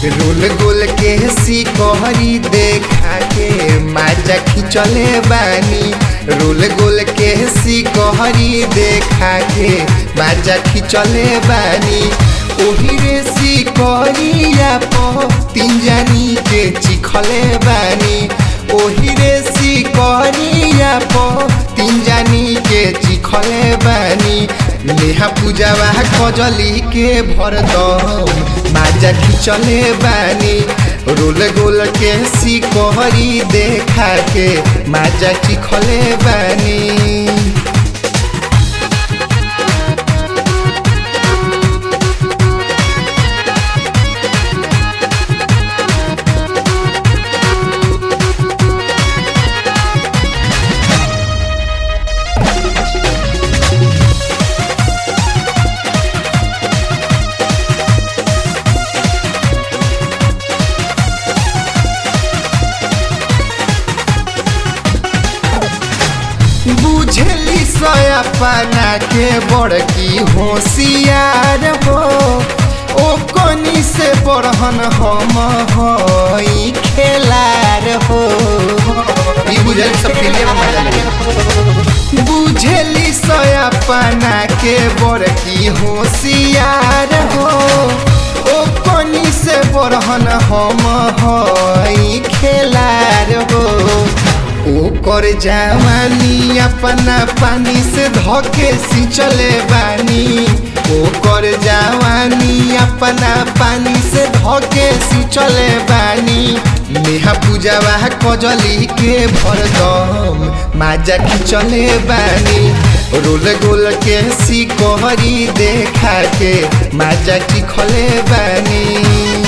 role गोल के सिकहरी देखा के माजा खिंचले बानी रोल गोल के सिकहरी देखा के माजा खिंचले बानी ओही रे सिकहरिया प तीन जानी के चिखले बानी ओही रे सिकहरिया प तीन जानी के चिखले बानी नेहा पूजावा कजली के भरदम माजा खिंचले बानी रोल गोल के सिकहरी देखा के माजा चिखले बानी बुझली सयापना के बड़की होशियार हो ओ कनी से बड़हन हम हई खेलार हो ई बुझल सब फिल्म में मजा लगे बुझली सयापना के बड़की होशियार हो ओ कनी से बड़हन हम हई खेलार हो ओकर जवानी अपना पानी से धोके सिंचले बानी ओकर जवानी अपना पानी से धोके सिंचले बानी नेहा पूजावा कजली के भरदम माजा खिंचले बानी रोल गोल के सिकहरी देखा के माजा चिखले बानी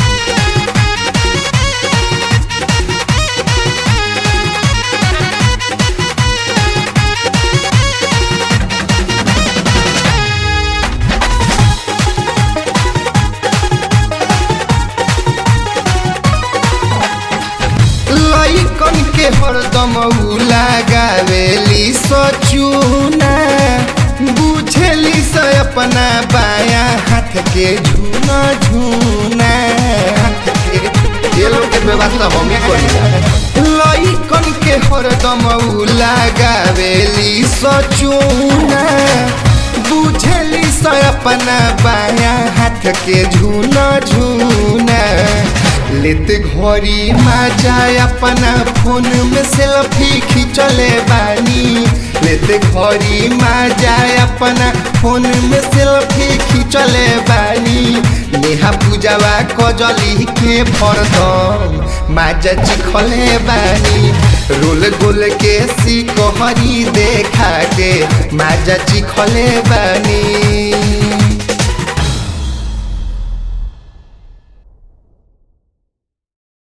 लइकन के हरदम उ लगावेली सचुना बुझेली से अपना बाया हाथ के झूना झूना हाथ के ये लोग के व्यवस्था हम ही करी लइकन के हरदम उ लगावेली सचुना बुझेली से अपना बाया हाथ के झूना झूना लेते घड़ी मजा अपना फोन में सेल्फी खिंचले बानी लेते घड़ी मजा अपना फोन में सेल्फी खिंचले बानी नेहा पूजावा कजली के फरदम माजा चिखले बानी रोल गोल के सिकहरी देखा के माजा चिखले बानी